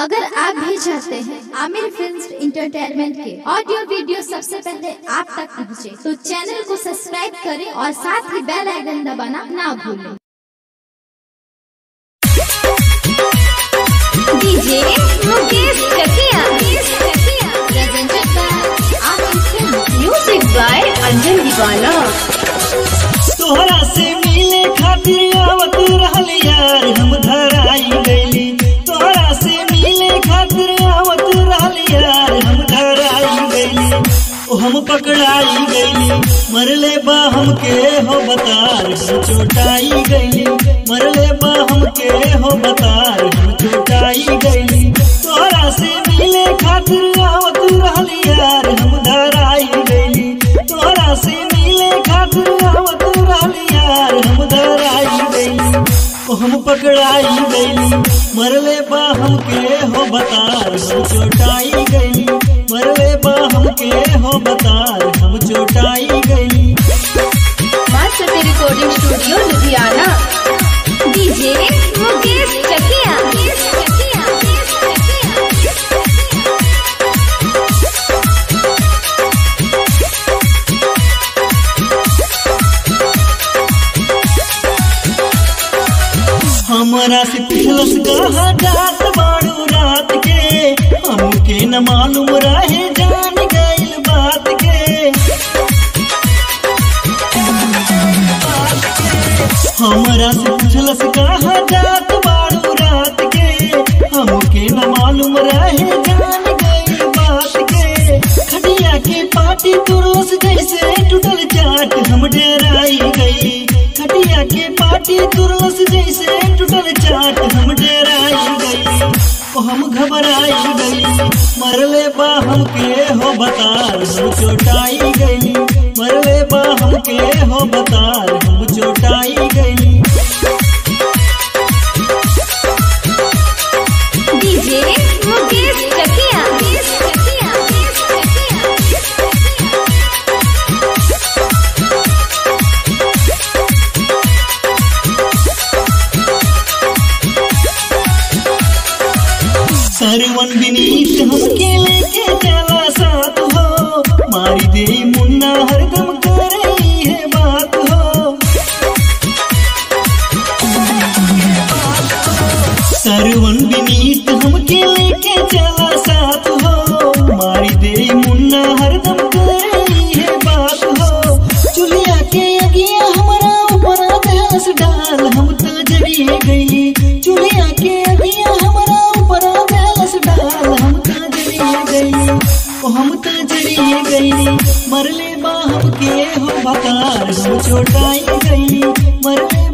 अगर आप भी चाहते हैं आमिर फिल्म इंटरटेनमेंट के ऑडियो वीडियो सबसे पहले आप तक पहुंचे, तो चैनल को सब्सक्राइब करें और साथ ही बेल आइकन दबाना ना भूलें DJ Mukesh Chakiya Presented by Aamir film music by Anjan दीवाना तोहरा से मिले खातिर आवत रहल यार हम धराई गईली तोहरा से मिले खातिर आवत रहल यार हम धराई गईली ओ हम पकड़ाई गईली मरले बा हमके हो बतार हम चोटाई गईली मरले बा हमके हो बतार हम चोटाई गईली तोहरा से मिले खातिर आवत रहल यार हम धराई गईली तोहरा से मिले खातिर आवत रहल यार हम धराई गईली ओ हम पकड़ाई गईली मरले बा हमके हो बतार हम चोटाई गईली मरले बा हमके हो बतार हम चोटाई गईली master recording studio Ludhiana DJ Mukesh Chakiya हमरा से पिछलस कहा जात बाड़ू रात के हमके न मालूम रहे जान गइल बात के हमरा से पिछलस कहा जात बाड़ू रात के हमके न मालूम रहे जान गइल बात के खटिया के पाटी तुरस जैसे टूटल चाट हम डेराई गई खटिया के पाटी तुरस जैसे टूटल चाट हम डेराई गई ओ हम घबराई गई मरले बा हमके हो बतार हम चोटाई गई मरले बा हमके हो बतार हम चोटाई गई डीजे मुकेश चकिया सरवन विनीत हमके लेके चला साथ हो मारी दे मुन्ना हरदम कर रही है बात हो सरवन विनीत हमके लेके चला साथ हो मारी दे मुन्ना हरदम कर रही है बात हो चुलिया के अगिया हमारा ऊपर दहस डाल हम तो जरिए गई चुलिया के अगिया हमारा ऊपर दहस डाल हम तो जरिए गई ओ हम तो जरिए गई मरले बा हमके हो बकार हम चोटाई गई मरले